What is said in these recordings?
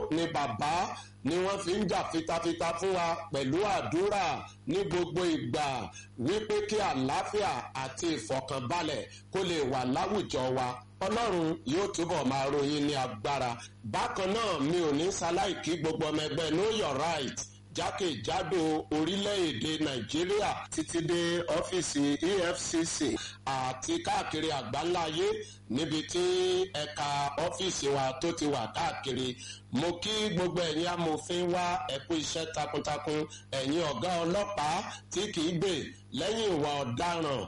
ni bàbá ni wọ́n fi ń jà fitafita fún wa pẹ̀lú àdúrà ní gbogbo ìgbà wípé kí àlàáfíà àti ìfọ̀kànbalẹ̀ kó lè wà láwùjọ wa ọlọ́run yóò túbọ̀ máa ròyìn ní agbára bákan náà mi ò ní ṣaláìkí gbogbo ọmọ ẹgbẹ́ know your right jákèjádò orílẹ̀-èdè nàìjíríà títí dé ọ́fíìsì efcc àti káàkiri àgbáńláyé níbi tí ẹ̀ka ọ́fíìsì wa tó ti wà káàkiri mo kí gbogbo ẹ̀yin amòfin wa ẹ̀kú iṣẹ́ takuntakun ẹ̀yin ọ̀gá ọlọ́pàá tí kìí gbè lẹ́yìn ìwà ọ̀daràn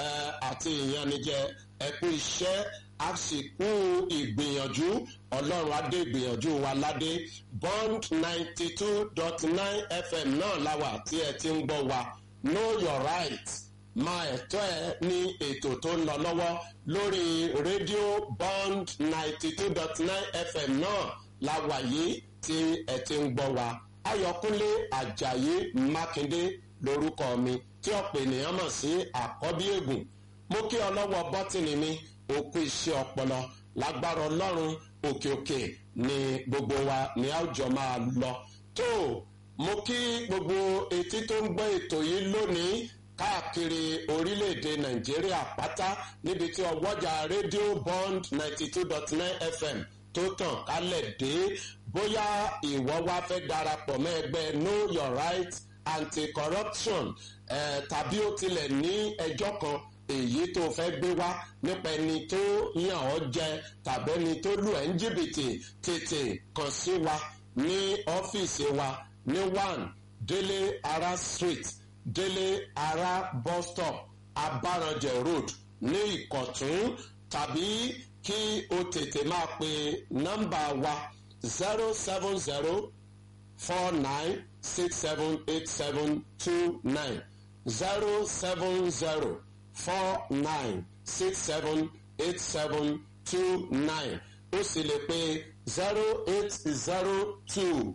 àti ìyanijẹ ẹ̀kú iṣẹ́ àsìkò ìgbìyànjú ọlọ́run adé ìgbìyànjú wa ládé bond ninety two dot nine fm náà láwà tí ẹ ti ń gbọ́ wa know your right máa ẹ̀tọ́ ẹ ní ètò tó ń lọ lọ́wọ́ lórí rédíò bond ninety two dot nine fm náà láwà yìí tí ẹ ti ń gbọ́ wa ayọ̀kúnlé ajayi mákindé lórúkọ mi tí ọ̀pọ̀ ènìyàn mọ̀ sí àkọ́bí ègùn mo kí ọlọ́wọ́ bọ́tìnì mi òkú iṣẹ́ ọpọlọ lágbára ọlọ́run òkè òkè ni gbogbo wa ní àwùjọ máa lọ tó mo kí gbogbo etí tó ń gbọ́ ètò yìí lónìí káàkiri orílẹ̀-èdè nàìjíríà pátá níbi tí ọwọ́jà rédíò bond ninety two dot nine fm tó tàn kálẹ̀ dé bóyá ìwọ wá fẹ́ darapọ̀ mọ́ ẹgbẹ́ know your right anti-corruption eh, tàbí ó tilẹ̀ ní ẹjọ́ kan èyí tó fẹ́ gbé wá nípa ẹni tó yàn ọ́ jẹ tàbí ẹni tó lù ẹ́ ń jìbìtì tètè kàn sí wa ní ọ́fíìsì wa ní one délé ara street délé ara bus stop abaranjẹ road ní ìkọ̀tún tàbí kí o tètè máa pe nọ́mbà wa zero seven zero four nine six seven eight seven two nine zero seven zero four nine six seven eight seven two nine ó sì lè pe zero eight zero two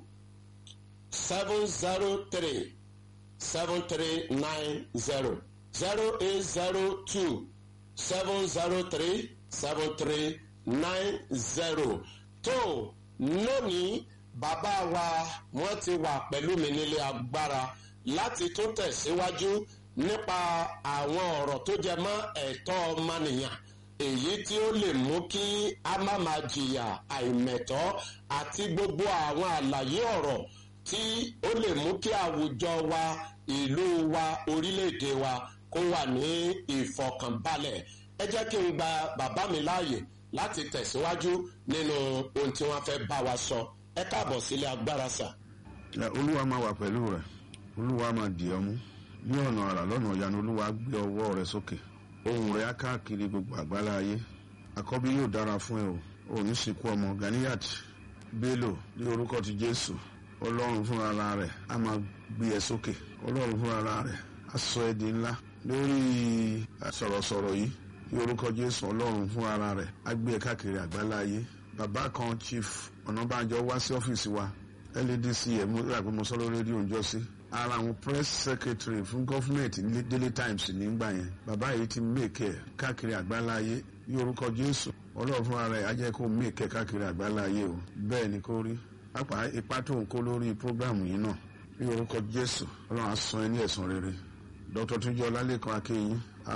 seven zero three seven three nine zero zero eight zero two seven zero three seven three nine zero tó lónìí bàbá wa wọ́n ti wà pẹ̀lú mi nílé agbára láti tún tẹ̀síwájú nípa àwọn ọ̀rọ̀ tó jẹ mọ́ ẹ̀tọ́ ọmọnìyàn èyí tí ó lè mú kí a má máa jìyà àìmẹ̀tọ́ àti gbogbo àwọn àlàyé ọ̀rọ̀ tí ó lè mú kí àwùjọ wa ìlú wa orílẹ̀-èdè wa kó wà ní ìfọkànbalẹ̀ ẹ jẹ́ kí n gba bàbá mi láàyè láti tẹ̀síwájú nínú ohun tí wọ́n fẹ́ bá wa sọ ẹ káàbọ̀ sílé agbára sà. olúwa máa wà pẹ̀lú rẹ̀ olúwa máa dì ọ́ mú ní ọ̀nà àrà lọ́nà ìyanu olúwa gbé ọwọ́ rẹ sókè ohun rẹ á káàkiri gbogbo àgbálá ayé àkọ́bí yóò dára fún ẹ o ò ní sìnkú ọmọ ganiyat bello ní orúkọ ti jésù ọlọ́run fúnra rẹ̀ á máa gbé ẹ sókè ọlọ́run fúnra rẹ̀ á sọ ẹ di ńlá lórí sọ̀rọ̀sọ̀rọ̀ yìí ní orúkọ jésù ọlọ́run fúnra rẹ̀ á gbé ẹ káàkiri àgbálá ayé bàbá kan chief ọ̀nàbànjọ wá sí ọ́fíìsì wa ldc ẹ̀ mú ìràpẹ́ mo sọ lórí rédíò ń jọ sí ara àwọn press secretary fún gọ́fúmẹ̀ntì ní daily times nígbà yẹn bàbá yìí ti mèkẹ́ káàkiri àgbálá ayé ní orúkọ jésù ọlọ́run fúnra rẹ̀ á jẹ́ kó mèkẹ́ káàkiri àgbálá ayé o bẹ́ẹ̀ ni kó rí pápá ipa tó ń kó lórí prógrámù yìí náà ní orúkọ jésù ọlọ́run á san ẹ ní ẹ̀sán rere dr tunjọ ọlálẹ́kan akéyìn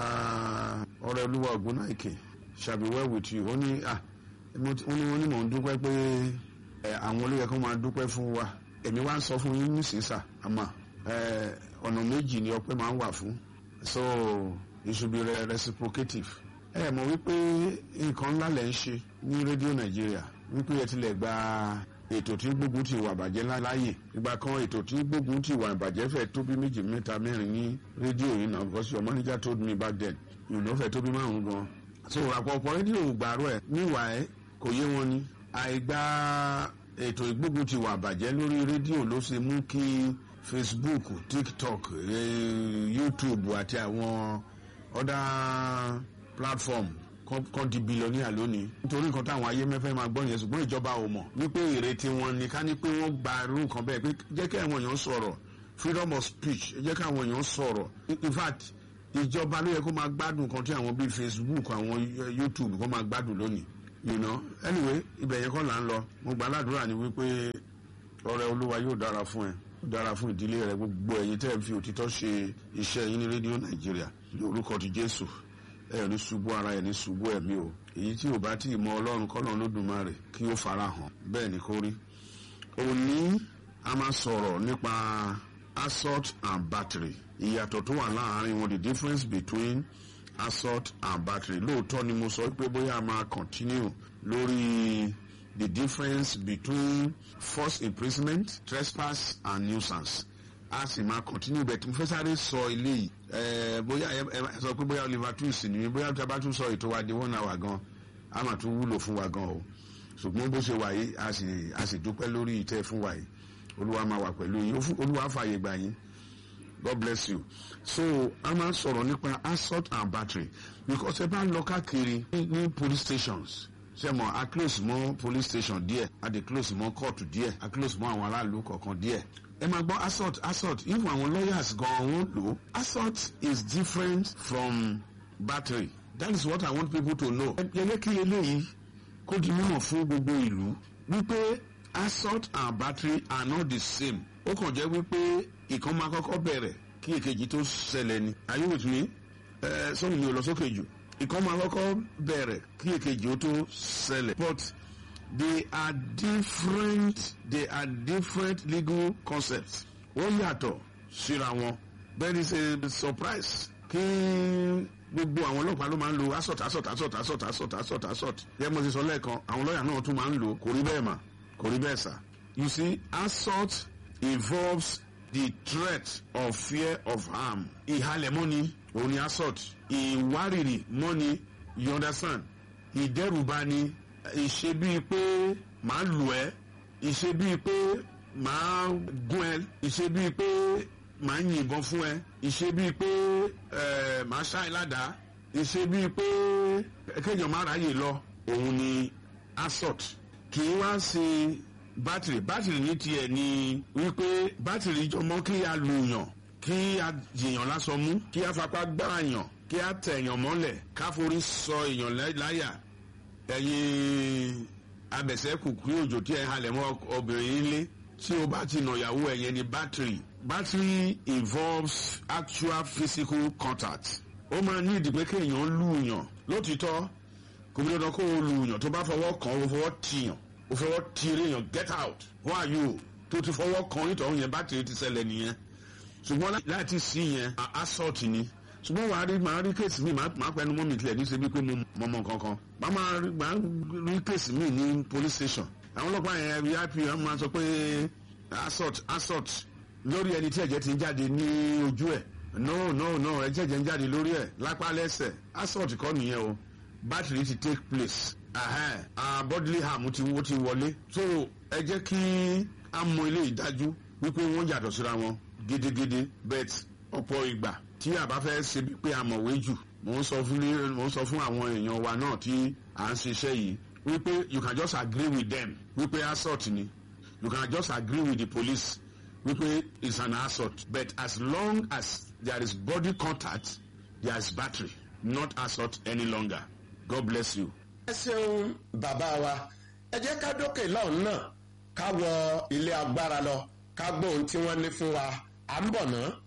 ọ̀rẹ́ olúwa ògúnnáìkè shall be well with you ó ní wọ́n ní mò ń dúpẹ́ pé àwọn olóyè kan máa dúpẹ́ fún wa èmi wá ń sọ fún yín nísinsà àmọ́ ọ̀nà méjì ni ọpẹ́ máa ń wà fún so it should be reciprocative ẹ mọ̀ wípé nǹkan ńlá lẹ̀ ń ṣe ní rédíò nàìjíríà wípé ẹ tilẹ̀ gba ètò tí gbógun ti wà bàjẹ́ láàyè ìgbà kan ètò tí gbógun ti wà bàjẹ́ fẹ́ tó bí méjì mẹ́ta mẹ́rin ní rédíò yìí náà because your manager told me back then you know fẹ́ tó bí márùn gan so àpọ̀pọ̀ rédíò gbàrú ẹ̀ níwàá kò yé wọn ni àìgbà ètò ìgbógun ti wà bàjẹ́ lórí rédíò ló ṣe mú kí facebook tiktok eh, youtube àti àwọn other platform kan di billionaire lónìí nítorí nǹkan táwọn ayé mẹ́fẹ́ máa gbọ́ yẹn ṣùgbọ́n ìjọba ò mọ̀ wípé ìrètí wọn ni ká ní pé wọ́n gba irú nǹkan bẹ́ẹ̀ pé jẹ́ kí àwọn èèyàn sọ̀rọ̀ freedom of speech jẹ́ kí àwọn èèyàn sọ̀rọ̀ in fact ìjọba ló yẹ kó máa gbádùn kan tí àwọn bíi facebook àwọn youtube kó máa gbádùn lónìí you know anyway ibẹ̀ yẹn kọ́ là ń lọ mo gba aládùúrà ni wípé ọrẹ olúwa yóò dára fún ẹ yóò dára fún ìdílé rẹ gbogbo ẹ̀yin tẹ́ ẹ fi òtítọ́ ṣe iṣẹ́ yín ní rédíò nàìjíríà ní orúkọ ti jésù ẹ ní ṣubú ara ẹ ní ṣubú ẹ̀mí o èyí tí ò bá tí ì mọ ọlọ́run kọ́ lọ́run lódùmarè kí ó fara hàn bẹ́ẹ̀ ni kó rí òní a máa sọ̀rọ̀ nípa assault and battery ìyàtọ̀ tó wà láàárín wọn the difference between assault and battery lóòótọ́ ni mo sọ pé bóyá a máa continue lórí the difference between forced imprisonment trespass and nuisance a sì máa continue bẹ́ẹ̀ tí mo fẹ́ sáré sọ eléyìí ẹ̀ẹ́ bóyá ẹ ẹ sọ pé bóyá Oliver Twist ni mi bóyá tí a bá tún sọ ètò wa di one hour gan a máa tún wúlò fún wa gan o ṣùgbọ́n bó ṣe wà yìí a sì a sì dúpẹ́ lórí ìtẹ́ fún wa yìí olúwa máa wà pẹ̀lú yín olúwa fààyè gbà yín God bless you so a máa sọ̀rọ̀ nípa assault and battery because ẹ bá ń lọ káàkiri ní police stations ṣe mọ a close mọ́ police station díẹ̀ a dey close mọ́ court díẹ̀ a close mọ́ àwọn aráàlú kọ̀ọ̀kan díẹ̀ ẹ máa gbọ́ assault assault even àwọn lawyers gan wọ́n lò ó assault is different from battery that is what I want people to know. yẹlẹ kí eléyìí kó di mímọ̀ fún gbogbo ìlú wípé assault and battery are not the same ó kàn jẹ́ wípé ìkan máa kọ́kọ́ bẹ̀rẹ̀ kí èkejì tó ṣẹlẹ̀ ni are you with me ẹ sọ́run mi ò lọ sókè jù ìkan máa kọ́kọ́ bẹ̀rẹ̀ kí èkejì ó tó ṣẹlẹ̀ but they are different they are different legal concepts wọ́n yàtọ̀ síra wọn there is a surprise kí gbogbo àwọn ọlọ́pàá ló máa ń lo assault assault assault assault assault assault assault yẹ mo ti sọ lẹ́ẹ̀kan àwọn lọ́ọ̀yà náà tún máa ń lò kò rí bẹ́ẹ̀ mà kò rí bẹ́ẹ̀ sà you see assault involves the threat of fear of harm ìhalẹ̀ mọ́ni òun ni assault ìwárìrì mọ́ni you understand ìdẹ́rùbà ni ìṣe bíi pé màá lù ẹ́ ìṣe bíi pé màá gún ẹ ìṣe bíi pé màá yìnbọn fún ẹ ìṣe bíi pé ẹ màá ṣáì ládàá ìṣe bíi pé kéèyàn má ráyè lọ òun ni assault kì í wá sí bátìrì bátìrì ní tiẹ̀ ni wípé bátìrì jọmọ́ kí a lùyàn kí a jìyàn lásán mú kí a fapá gbára yàn kí a tẹ̀yàn mọ́lẹ̀ ká forí sọ èèyàn láyà ẹ̀yin abẹ̀sẹ̀kù kí òjò tí ẹ halẹ̀ mọ́ obìnrin nílé tí o bá ti nà ìyàwó ẹ̀ yẹn ni bátìrì battery involves actual physical contact ó máa ní ìdí pé kéèyàn lùyàn lótìtọ́ kò bí dandan kó o lùyàn tó bá fọwọ́ kàn ó fọwọ́ tìyàn ó fọwọ́ tìrè yàn get out who are you tó ti fọwọ́ kàn nítorí yẹn battery ti ṣẹlẹ̀ nìyẹn ṣùgbọ́n láti sí yẹn assault ni ṣùgbọ́n wàá rí màá rí kéèsì mi màá pẹ́nu mọ́ mi tilẹ̀ ní ṣe bí pé mo mọ̀ kankan màá máa rí kéèsì mi ní police station àwọn ọlọ́pàá yẹn vip wọn máa sọ pé assault assault lórí ẹni tí ẹ̀jẹ̀ ti ń jáde ní ojú ẹ̀ no no no ẹ̀jẹ̀ jẹ́ ń jáde lórí ẹ̀ lápá lẹ́sẹ̀ assault kọ́ nìyẹn o battery ti take place uh, bodily harm ti wo ti wọlé so ẹ jẹ́ kí a mọ ilé ìdájú wípé wọ́n yàtọ̀ síra wọn gidigidi bet ọ̀pọ̀ ìgbà tí a bá fẹ́ ṣe pé a mọ̀wé jù mò ń sọ fún mò ń sọ fún àwọn èèyàn wa náà tí à ń ṣiṣẹ́ yìí wípé you can just agree with them wípé assault ni you can just agree with the police wípé it's an assault but as long as there is body contact there is battery not assault any longer god bless you. ẹ ṣeun bàbá wa ẹ jẹ́ ká dókè lọ́hùn náà ká wọ ilé agbára lọ ká gbọ́ ohun tí wọ́n ní fún wa à ń bọ̀ náà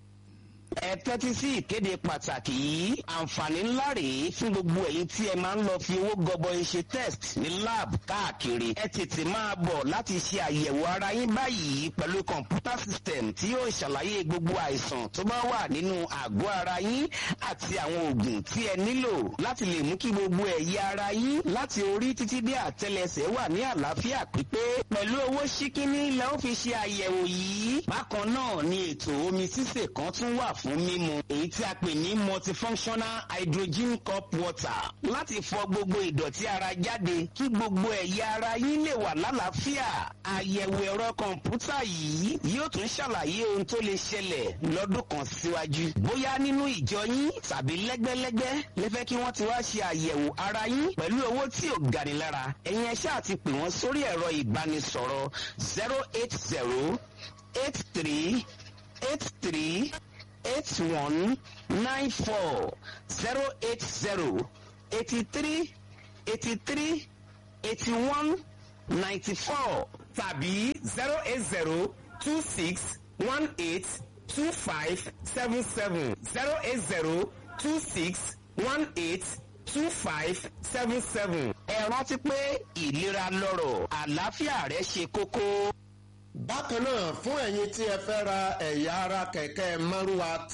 ẹ tẹ́tí sí ìkéde pàtàkì yìí àǹfààní ńlá rèé fún gbogbo ẹ̀yin tí ẹ máa ń lọ fi owó gọbọi ṣe test ní lab káàkiri ẹ tètè máa bọ̀ láti ṣe àyẹ̀wò ara yín báyìí pẹ̀lú kọ̀ǹpútà system tí yóò ṣàlàyé gbogbo àìsàn tó bá wà nínú àgọ́ ara yín àti àwọn oògùn tí ẹ nílò láti lè mú kí gbogbo ẹ̀yà ara yín láti orí títí dé àtẹlẹsẹ̀ wà ní àlàáfíà pípé pẹ̀lú owó ṣíkíní lẹ́ ó fi ṣe àyẹ̀wò yìí bákan náà ni ètò omi sísè kan tún wà fún mímu èyí tí a pè ní multifunctional hydrogen cup water láti fọ gbogbo ìdọ̀tí ara jáde kí gbogbo ẹ̀yà ara yín lè wà lálàáfíà àyẹ̀wò ẹ̀rọ kọ̀ǹpútà yìí yóò tún ṣàlàyé ohun tó lè ṣẹlẹ̀ lọ́dún kan síwájú bóyá nínú ìjọ yín tàbí lẹ́gbẹ́lẹ́gbẹ́ lè fẹ́ kí wọ́n ti wá ṣe àyẹ̀wò ara yín pẹ̀lú owó tí ò gani lára ẹ̀yin ẹ̀ṣẹ́ àti pè wọ́n sórí ẹ̀rọ ìbánisọ̀rọ̀ zero eight zero eight three eight three eight one nine four zero eight zero eighty three eighty three eighty one ninety four tàbí zero eight zero two six one eight two five seven seven zero eight zero two six one eight two five seven seven. ẹ rántí pé ìlera lọ́rọ̀ àlàáfíà rẹ ṣe kókó. bákan náà fún ẹ̀yin tí ẹ fẹ́ ra ẹ̀yà ara kẹ̀kẹ́ márúwa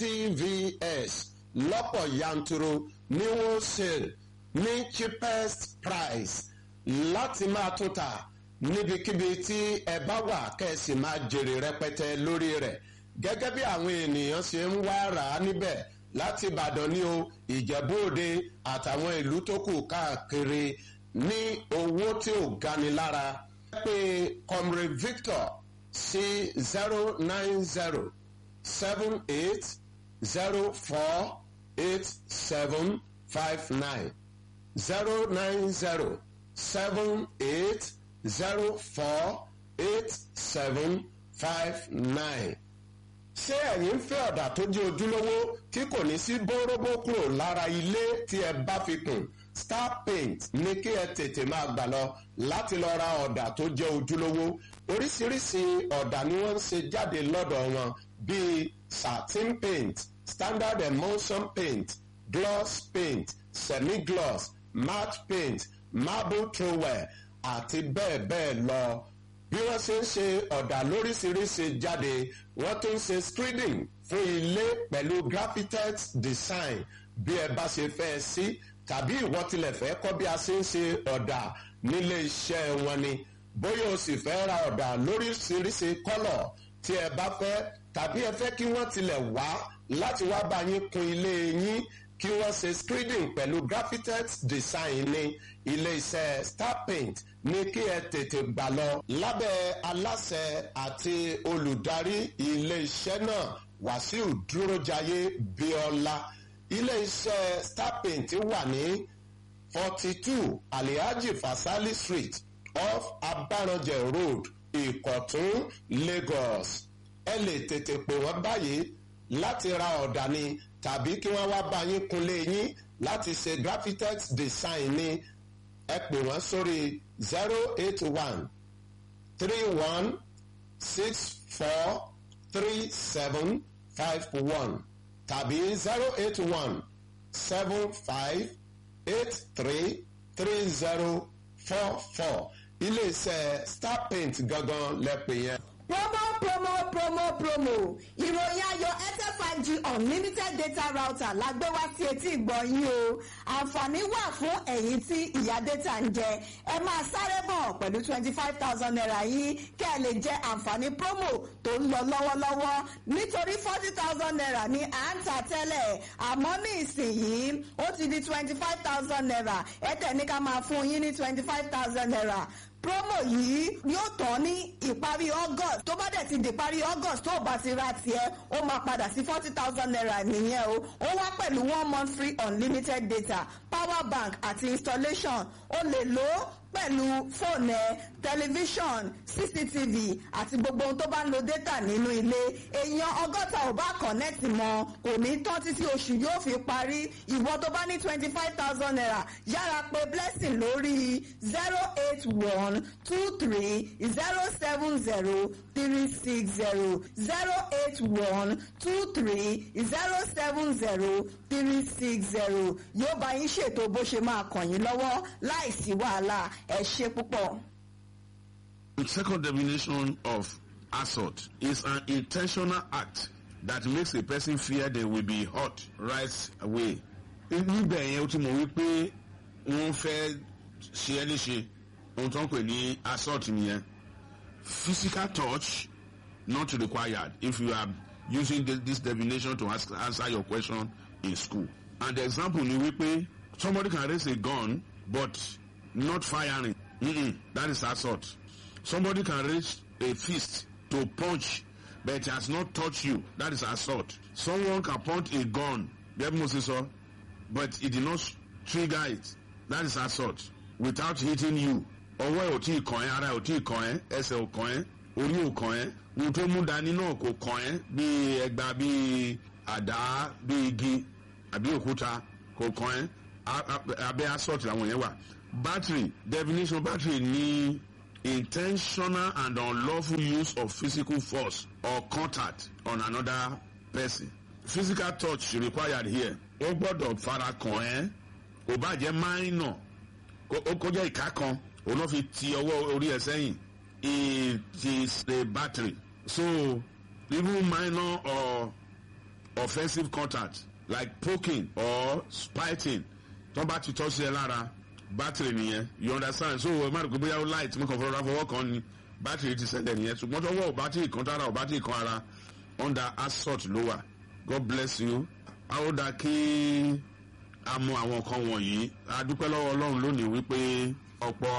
tvs lọ́pọ̀ yanturu ní wholesale ní cheapest price láti máa tún ta níbikíbi tí ẹ bá wà kẹ́sì máa jèrè rẹpẹtẹ lórí rẹ̀ gẹ́gẹ́ bí àwọn ènìyàn ṣe ń wá rà á níbẹ̀ láti ìbàdàn ní o ìjẹ̀bú òde àtàwọn ìlú tó kù káàkiri ní owó tí ò gani lára pé comrade victor sí zero nine zero seven eight zero four eight seven five nine zero nine zero seven eight zero four eight seven five nine ṣé ẹ̀yin ń fẹ́ ọ̀dà tó jẹ́ ojúlówó tí kò ní sí bóróbó kúrò lára ilé tí ẹ bá fi kùn star paint ní kí ẹ tètè máa gbà lọ láti lọ ra ọ̀dà tó jẹ́ ojúlówó oríṣiríṣi ọ̀dà ni wọ́n ń ṣe jáde lọ́dọ̀ wọn bíi satin paint standard emulsion paint gloss paint semi-gloss matte paint marble trowel àti bẹ́ẹ̀ bẹ́ẹ̀ lọ bí wọ́n ṣe ń ṣe ọ̀dà lóríṣiríṣi jáde wọ́n tún ṣe screening fún ilé pẹ̀lú graphitex design bí ẹ bá ṣe fẹ́ sí tàbí ìwọ tilẹ̀ fẹ́ kọ́ bí a ṣe ń ṣe ọ̀dà nílé iṣẹ́ wọn ni bóyá o sì fẹ́ ra ọ̀dà lóríṣiríṣi kọ́lọ̀ tí ẹ bá fẹ́ tàbí ẹ fẹ́ kí wọ́n tilẹ̀ wá láti wá bá yín kun ilé yín kí wọ́n ṣe screening pẹ̀lú graphitex design ní ilé iṣẹ́ star paint ní kí ẹ tètè gbà lọ lábẹ́ aláṣẹ àti olùdarí ilé iṣẹ́ náà wàsíù dúrójayé bíọ́lá ilé iṣẹ́ star paint wà ní forty two alihaji fasali street off abaranjẹ road ìkọ̀tún lagos ẹ lè tètè pè wọ́n báyìí láti ra ọ̀dà ni tàbí kí wọ́n wá bá yín kunlé yín láti ṣe graphitex design ni ẹ pè wọ́n sórí zero eight one three one six four three seven five one tàbí zero eight one seven five eight three three zero four four iléeṣẹ́ star paint gangan lẹ́pẹ̀ yẹn. promo promo promo promo ìròyìn ayọ̀ airtel five g unlimited data router la gbé wá sí etí ìgbọ̀nyín o àǹfààní wà fún ẹ̀yin tí ìyá data ń jẹ ẹ máa sáré bọ̀ pẹ̀lú twenty five thousand naira yìí kẹ́ ẹ lè jẹ àǹfààní promo tó ń lọ lọ́wọ́lọ́wọ́ nítorí forty thousand naira ní à ń tà tẹ́lẹ̀ àmọ́ ní ìsinyìí ó ti di twenty five thousand naira airtel ní ká máa fún yín ní twenty five thousand naira promo yìí yóò tán ní ìparí august tó bá dẹ̀ ti di ìparí august tó o bá ti ra tiẹ̀ ó máa padà sí forty thousand naira nìyẹn o ó wá pẹ̀lú one month free unlimited data power bank àti installation o lè lò ó pẹ̀lú fóònù ẹ tẹlifíṣọ̀n cctv àti gbogbo ohun tó bá ń lo data nínú ilé èèyàn ọgọ́ta ò bá kọ̀nẹ́ẹ̀tì mọ́ kò ní tán títí oṣù yóò fi parí ìwọ tó bá ní twenty five thousand naira yára pé blessing lórí zero eight one two three zero seven zero three six zero zero eight one two three zero seven zero three six zero yóò bá yín ṣètò bó ṣe máa kàn yín lọ́wọ́ láìsí wàhálà ẹ ṣe púpọ̀. The second definition of assault is an intentional act that makes a person fear they will be hurt right away. níbẹ̀ yẹn ó ti mọ̀ wípé wọ́n fẹ́ ṣe ẹ́ léṣe ohun tó ń pè ní assault nìyẹn. physical touch not required if you are using this, this definition to ask, answer your question in school. and the example ni wípé somebody can raise a gun but not firing mm-mm, that is assault. somebody can raise a fist to punch but it has not touched you that is assault. someone can point a gun bẹ́ẹ̀ mo ṣe sọ but it did not trigger it that is assault without hitting you ọwọ́ ẹ̀ ò tí ì kàn ẹ́ ara ẹ̀ ò tí ì kàn ẹ́ ẹsẹ̀ ò kàn ẹ́ orí ò kàn ẹ́ ohun tó mú dání náà kò kàn ẹ́ bíi ẹgba bíi àdá bíi igi àbí òkúta kò kàn ẹ́ abẹ́ assault làwọn yẹn wà battery definition battery ní intentional and unlawful use of physical force or contact on another person physical touch required here ó gbọ́dọ̀ fara kàn ẹ́ kò bá jẹ́ minor ó kọjá ìka kan òun náà fi ti ọwọ́ orí ẹ̀ sẹ́yìn it is a battery so even minor or offensive contact like poking or spiting tó bá ti tọ́ sí ẹ lára battery nìyẹn you understand so ẹ má rò pé bóyá ó light mo kàn fọwọ́ fọwọ́ kan ni battery ti ṣẹlẹ̀ nìyẹn ṣùgbọ́n tọwọ́ ò battery kan tára ò battery kan ara under assault ló wà god bless you a ó dáa kí a mọ àwọn nǹkan wọ̀nyí a dúpẹ́ lọ́wọ́ ọlọ́run lónìí wípé ọ̀pọ̀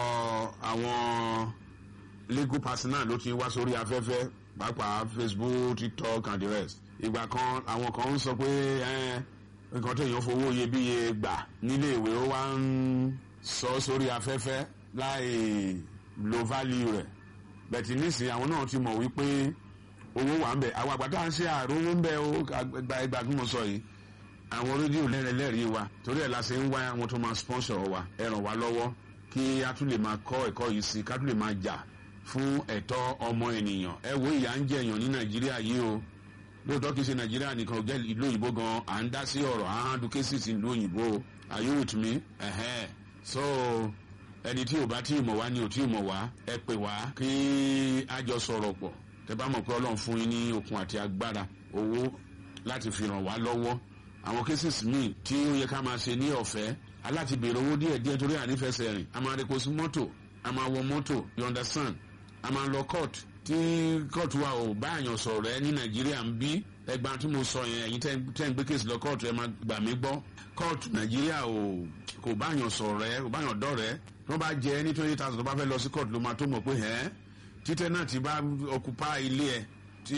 àwọn legal personnel ló ti wá sórí afẹ́fẹ́ pàápàá facebook tiktok and the rest ìgbà kan àwọn kan ń sọ pé nǹkan tó èèyàn fowó iyebíye gbà nílé ìwé ó wá ń sọ sórí afẹ́fẹ́ láì lo value rẹ̀ bẹ̀tì nísìnyí àwọn náà ti mọ̀ wípé owó wà ń bẹ̀ àwọn àgbàdo à ń ṣe àròwó ń bẹ̀ ó gba ìgbà tí mo sọ yìí àwọn rédíò lẹ́rẹ̀lẹ́rìí wa torí ẹ̀ la ṣe ń wá àwọn tó máa sponsor wa ẹ ràn wá lọ́wọ́ kí a tún lè máa kọ́ ẹ̀kọ́ yìí sí ká tún lè máa jà fún ẹ̀tọ́ ọmọ ènìyàn ẹ wo ìyà ń jẹ èèyàn ní nàìjíríà yìí o lóòótọ́ kìí ṣe nàìjíríà nìkan ò jẹ́ ìlú òyìnbó gan à ń dá sí ọ̀rọ̀ à ń handle cases ìlú òyìnbó are you with me? ẹ̀hẹ́n so ẹni tí ò bá tí ì mọ̀ wá ni ò tí ì mọ̀ wá ẹ pè wá kí a jọ sọ̀rọ̀ pọ̀ tẹ bá mọ̀ pé ọlọ́run fún yín ní okun àti agbára owó láti fi ràn wá lọ́wọ́ àwọn cases míì tí ó yẹ ká máa ṣe ní ọ̀fẹ́ aláti béèrè owó díẹ̀ díẹ̀ torí ànífẹsẹ̀ rìn a máa repo sí mọ́tò a máa wọ mọ́tò you understand a máa lọ court tí court wa ò bá àyàn sọ̀rọ̀ ẹ ní nàìjíríà ń bí ẹgbà tí mo sọ yẹn ẹ̀yin tẹ́ ń gbé case lọ court ẹ máa gbà mí gbọ́ court nàìjíríà ò kò bá àyàn sọ̀rọ̀ ẹ kò bá àyàn dọ̀rẹ́ wọ́n bá jẹ ní twenty thousand tó bá fẹ́ lọ sí court ló máa tó mọ̀ pé ẹ́ títẹ́ náà ti bá occupy ilé ẹ̀ tí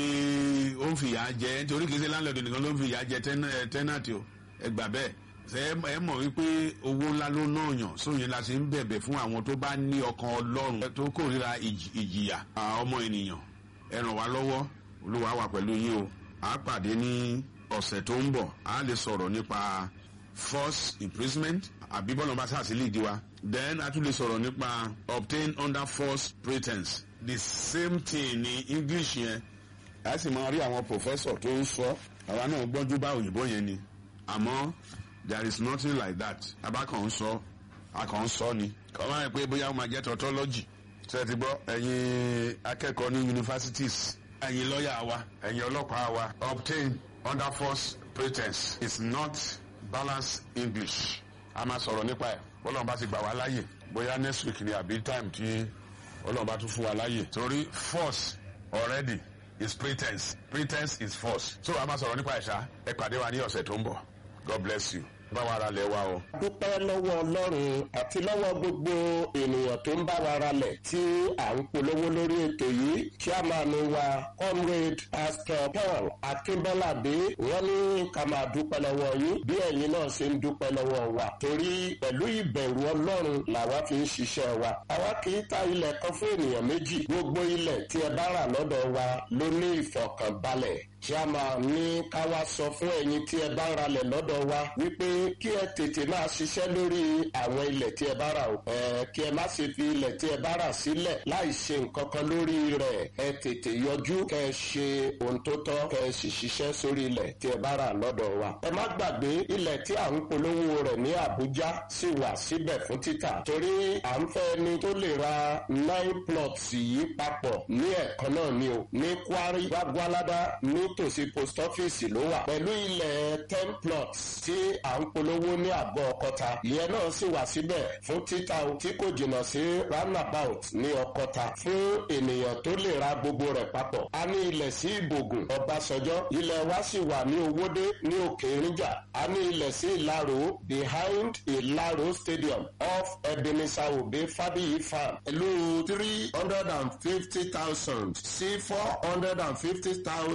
ó ń fìyà jẹ nítorí kìí ṣe landlord nìkan ló ń fìyà jẹ tenant o ẹ gbà bẹ́ẹ̀ ṣe ẹ mọ̀ wípé owó ńlá ló náà yàn sóyìn la ṣe ń bẹ̀bẹ̀ fún àwọn tó bá ní ọkàn ọlọ́run tó kórìíra ìjìyà ọmọ ènìyàn ẹ ràn wá lọ́wọ́ olúwa wà pẹ̀lú yín o à á pàdé ní ọ̀sẹ̀ tó ń bọ̀ à á lè sọ̀rọ̀ nípa force imprisonment àbí bọ́lá bá sáà sí lìdí wa then a tún lè sọ̀rọ̀ nípa obtain under false pretense the same thing ní english yẹn a sì máa rí àwọn professor tó ń sọ àwa náà gbọ́njú bá òyìnbó yẹn ni àmọ́ there is nothing like that abákan ń sọ akàn ń sọ ni kọ́ máa ń pé bóyá ó máa jẹ́ tautology ṣe ti gbọ́ ẹ̀yin akẹ́kọ̀ọ́ ní universities ẹ̀yin lọ́ọ̀yà wa ẹ̀yin ọlọ́pàá wa obtain under false pretense is not balanced english a máa sọ̀rọ̀ nípa ẹ̀ bọ́lọ́run bá ti gbà wá láàyè bóyá next week ni àbí time tí ọlọ́run bá tún fún wa láàyè torí false already is pretense pretense is false so a máa sọ̀rọ̀ nípa ẹ̀ṣá ẹ pàdé wa ní ọ̀sẹ̀ tó ń bọ̀ god bless you bá wa ra lẹ̀ wa o. dúpẹ́ lọ́wọ́ ọlọ́run àti lọ́wọ́ gbogbo ènìyàn tó ń bá wa ralẹ̀ tí à ń polówó lórí ètò yìí chairman wa comrade pastor paul akínbọ́ládé wọ́n ní ká máa dúpẹ́ lọ́wọ́ yín bí ẹ̀yin náà ṣe ń dúpẹ́ lọ́wọ́ wa torí pẹ̀lú ìbẹ̀rù ọlọ́run làwa fi ń ṣiṣẹ́ wa àwa kì í ta ilẹ̀ kan fún ènìyàn méjì gbogbo ilẹ̀ tí ẹ bá rà lọ́dọ̀ wa ló ní ìfọ̀kànbalẹ̀ chairman ní ká wá sọ fún ẹ̀yin tí ẹ bá ń ralẹ̀ lọ́dọ̀ wa wípé kí ẹ tètè máa ṣiṣẹ́ lórí àwọn ilẹ̀ tí ẹ bá rà o. ẹ kí ẹ má ṣe fi ilẹ̀ tí ẹ bá rà sílẹ̀ láì ṣe nǹkan kan lórí rẹ̀ ẹ tètè yọjú kẹ ẹ ṣe ohun tó tọ́ kẹ ẹ sì ṣiṣẹ́ sórí ilẹ̀ tí ẹ bá rà lọ́dọ̀ wa. ẹ má gbàgbé ilẹ̀ tí à ń polówó rẹ̀ ní Àbújá sì wà síbẹ̀ fún títà torí à ń fẹ́ ni tó lè ra nine plots yìí papọ̀ ní ẹ̀kan náà ni o ní Kwari Gbagbalada nítòsí post office ló wà pẹ̀lú ilẹ̀ ten plots tí à ń polówó ní àgọ́ ọkọta ìyẹn náà sì wà síbẹ̀ fún títà tí kò jìnnà sí roundabout ní ọkọta fún ènìyàn tó lè ra gbogbo rẹ̀ papọ̀. a ní ilẹ̀ sí ìbògùn ọbásanjọ́ ilẹ̀ wa sì wà ní owódé ní òkè ìrìnjà a ní ilẹ̀ sí ìlàró behind ìlàró stadium off ebenezer obe fabiyi farm pẹ̀lú three hundred and fifty thousand sí four hundred and fifty thousand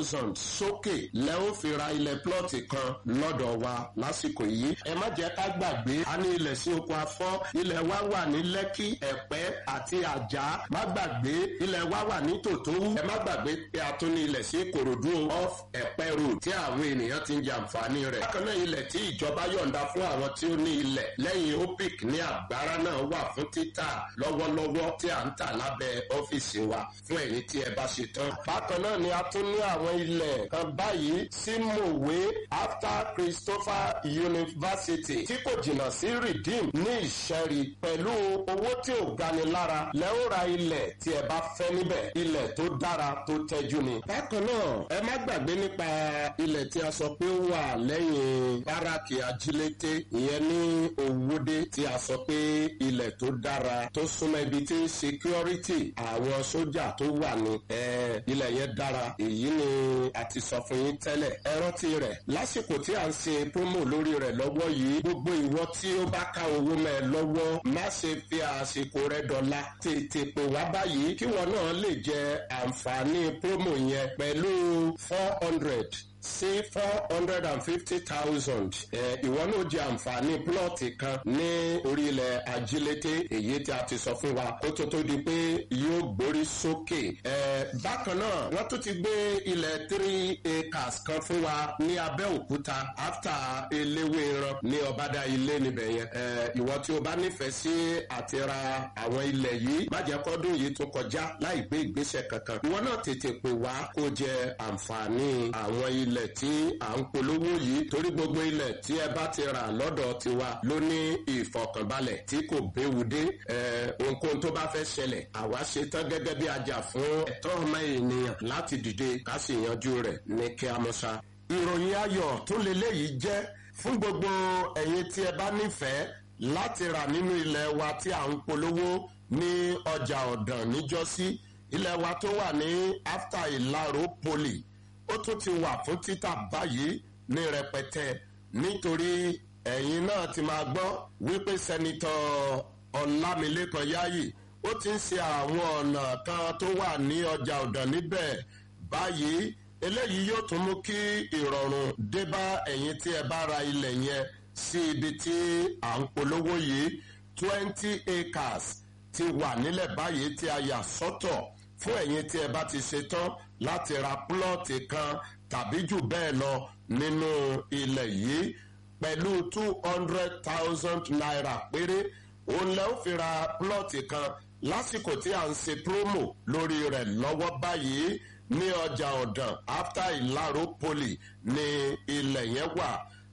sókè lẹ́ ó fi ra ilẹ̀ plọ́ọ̀tì kan lọ́dọ̀ wa lásìkò yìí ẹ má jẹ́ ká gbàgbé a ní ilẹ̀ sí oko afọ́ ilẹ̀ wa wà ní lẹ́kì ẹ̀pẹ́ àti àjà má gbàgbé ilẹ̀ wa wà ní tòtówú ẹ má gbàgbé pé a tún ní ilẹ̀ sí ìkòròdú off ẹ̀pẹ́ road tí àwọn ènìyàn ti ń jàǹfààní rẹ̀ bákan náà ilẹ̀ tí ìjọba yọ̀ǹda fún àwọn tí ó ní ilẹ̀ lẹ́yìn opic ní àgbára náà wà fún títà lọ́wọ́lọ́wọ́ tí à ń tà lábẹ́ ọ́fíìsì wa fún ẹ̀yin tí ẹ bá ṣe tán. bákan náà ni a tún ní àwọn ilẹ̀ kan báyìí sí mòwe after christopher university tí kò jìnnà sí redeem ní ìṣẹ́rí pẹ̀lú owó tí ò gani lára lẹ́wọ́ ra ilẹ̀ tí ẹ bá fẹ́ níbẹ̀ ilẹ̀ tó dára tó tẹ́jú ni. bákan náà ẹ má gbàgbé nípa ilẹ̀ tí a sọ pé ó wà lẹ́yìn báràkì ajílété ìyẹn ní òwúdé tí a sọ pé ilẹ̀ tó dára tó súnmọ́ ibi tí security àwọn sójà tó wà ní ilẹ̀ yẹn dára èyí ni a ti sọ fún yín tẹ́lẹ̀ ẹ rántí rẹ̀ lásìkò tí a ń ṣe promo lórí rẹ̀ lọ́wọ́ yìí gbogbo ìwọ tí ó bá ká owó mẹ́ ẹ lọ́wọ́ má ṣe fi àsìkò rẹ̀ dọ̀la tètè pè wá báyìí kí wọn náà lè jẹ àǹfààní promo yẹn pẹ̀lú four hundred sí four hundred and fifty thousand ìwọ náà jẹ àǹfààní plọ́ọ̀tì kan ní orílẹ̀ ajílété èyí tí a ti sọ fún wa kó tó tó di pé yóò gbórí sókè. bákan náà wọ́n tún ti gbé ilẹ̀ three acres kan fún wa ní abẹ́òkúta after eléwéran ní ọ̀bádà ilé níbẹ̀ yẹn. ìwọ tí o bá nífẹ̀ẹ́ sí àti ra àwọn ilẹ̀ yìí má jẹ́ kọ́dún yìí tún kọjá láì gbé ìgbésẹ̀ kankan. ìwọ náà tètè pè wá kó jẹ àǹfààní àwọn ilẹ̀ ilẹ̀ tí à ń polówó yìí torí gbogbo ilẹ̀ tí ẹ bá ti rà lọ́dọ̀ tiwa ló ní ìfọkànbalẹ̀ tí kò béwu dé ohunkóhun tó bá fẹ́ ṣẹlẹ̀ àwa ṣe tán gẹ́gẹ́ bí ajá fún ẹ̀tọ́ ọmọ ènìyàn láti dìde ká sì yanjú rẹ̀ ní kí a mọ̀ ṣá. ìròyìn ayọ̀ tó leléyìí jẹ́ fún gbogbo ẹ̀yin tí ẹ bá nífẹ̀ẹ́ láti rà nínú ilẹ̀ wa tí à ń polówó ní ọjà ọ̀dàn níjọ́sí ilẹ̀ wa tó wà ní after ìlàró poli ó tún ti wà fún títà báyìí ní rẹpẹtẹ nítorí ẹ̀yin náà ti máa gbọ́ wípé sẹ́nitọ́ ọ̀làmìlẹ́kan yáyì ó ti ń ṣe àwọn ọ̀nà kan tó wà ní ọjà ọ̀dàn níbẹ̀ báyìí eléyìí yóò tún mú kí ìrọ̀rùn dé bá ẹ̀yin tí ẹ bá ra ilẹ̀ yẹn sí ibi tí à ń polówó yìí twenty acres ti wà nílẹ̀ báyìí tí a yà sọ́tọ̀ fún ẹ̀yin tí ẹ bá ti ṣe tán láti ra plọ́ọ̀tì kan tàbí jù bẹ́ẹ̀ lọ nínú ilẹ̀ yìí pẹ̀lú two hundred thousand naira péré òun lẹ́ ó fi ra plọ́ọ̀tì kan lásìkò tí à ń ṣe promo lórí rẹ̀ lọ́wọ́ báyìí ní ọjà ọ̀dàn after ìlàró poli ní ilẹ̀ yẹn wà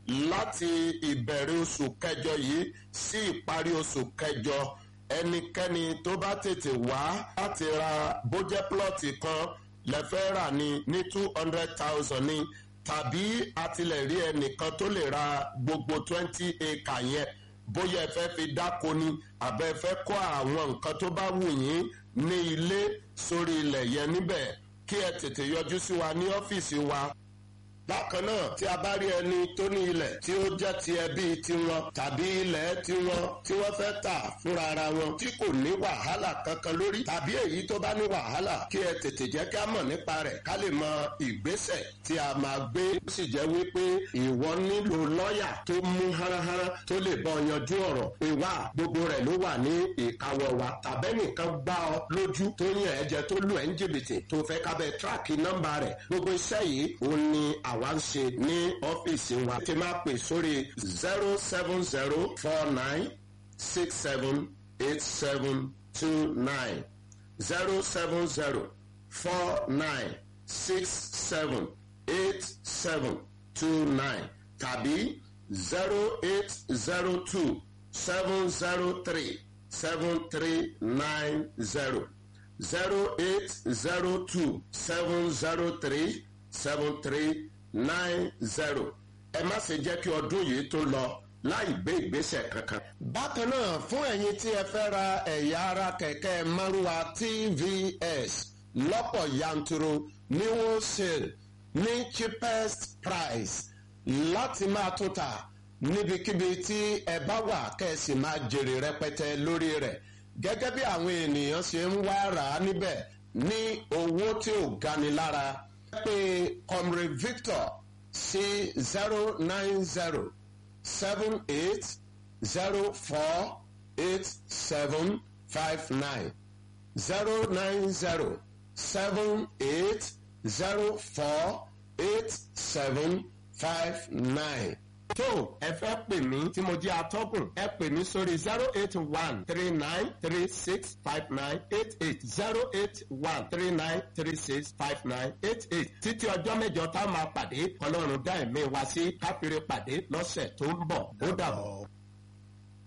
láti ìbẹ̀rẹ̀ oṣù kẹjọ yìí sí ìparí oṣù kẹjọ ẹnikẹ́ni tó bá tètè wá láti ra bójẹ́ plọ́ọ̀tì kan lẹ́fẹ́ rà ní ní two hundred thousand ní tàbí àtìlẹ́rí ẹnìkan tó lè ra gbogbo twenty acre yẹn bóyá ẹ fẹ́ fi dáko ni àbẹ́ fẹ́ kọ́ àwọn nǹkan tó bá wù yín ní ilé sórí ilẹ̀ yẹn níbẹ̀ kí ẹ tètè yọjú sí wa ní ọ́fíìsì wa bákan náà tí a bá rí ẹni tó ní ilẹ̀ tí ó jẹ́ ti ẹbí tiwọn tàbí ilẹ̀ tiwọn tí wọ́n fẹ́ tà fúnra ara wọn tí kò ní wàhálà kankan lórí tàbí èyí tó bá ní wàhálà kí ẹ tètè jẹ́ ká mọ̀ nípa rẹ̀ ká lè mọ ìgbésẹ̀ tí a máa gbé ó sì jẹ́ wípé ìwọ nílò lọ́ọ̀yà tó mú háráhárá tó lè bọ́ yanjú ọ̀rọ̀ pé wá gbogbo rẹ̀ ló wà ní ìkáwọ́ wa tàbẹ́nìkan gbá ọ lójú tó yàn ẹ́ jẹ tó lù ẹ́ ń jìbìtì tó fẹ́ kábẹ́ tíráàkì nọ́mbà rẹ̀ gbogbo iṣẹ́ yìí òun ni àwa ń ṣe ní ọ́fíìsì wa tí máa pè sórí zero seven zero four nine six seven eight seven two nine zero seven zero four nine six seven eight seven two nine tàbí zero eight zero two seven zero three seven three nine zero zero eight zero two seven zero three seven three nine zero ẹ má ṣe jẹ́ kí ọdún yìí tó lọ láì gbé ìgbésẹ̀ kankan. bákan náà fún ẹ̀yin tí ẹ fẹ́ ra ẹ̀yà ara kẹ̀kẹ́ márùwá tvs lọ́pọ̀ yanturu ní wholesale ní cheapest price láti máa tún ta níbikíbi tí ẹ bá wà kẹ́sì máa jèrè rẹpẹtẹ lórí rẹ̀ gẹ́gẹ́ bí àwọn ènìyàn ṣe ń wá rà á níbẹ̀ ní owó tí ò gani lára pé comrade victor sí zero nine zero seven eight zero four eight seven five nine zero nine zero seven eight zero four eight seven five nine. tó ẹ fẹ́ pè mí tí mo jẹ́ atọ́kùn ẹ pè mí sórí zero eight one three nine three six five nine eight eight zero eight one three nine three six five nine eight eight títí ọjọ́ mẹ́jọ tá a máa pàdé ọlọ́run dá ẹ̀mí wa sí káfíńrẹ́ pàdé lọ́sẹ̀ tó ń bọ̀ ó dàbọ̀.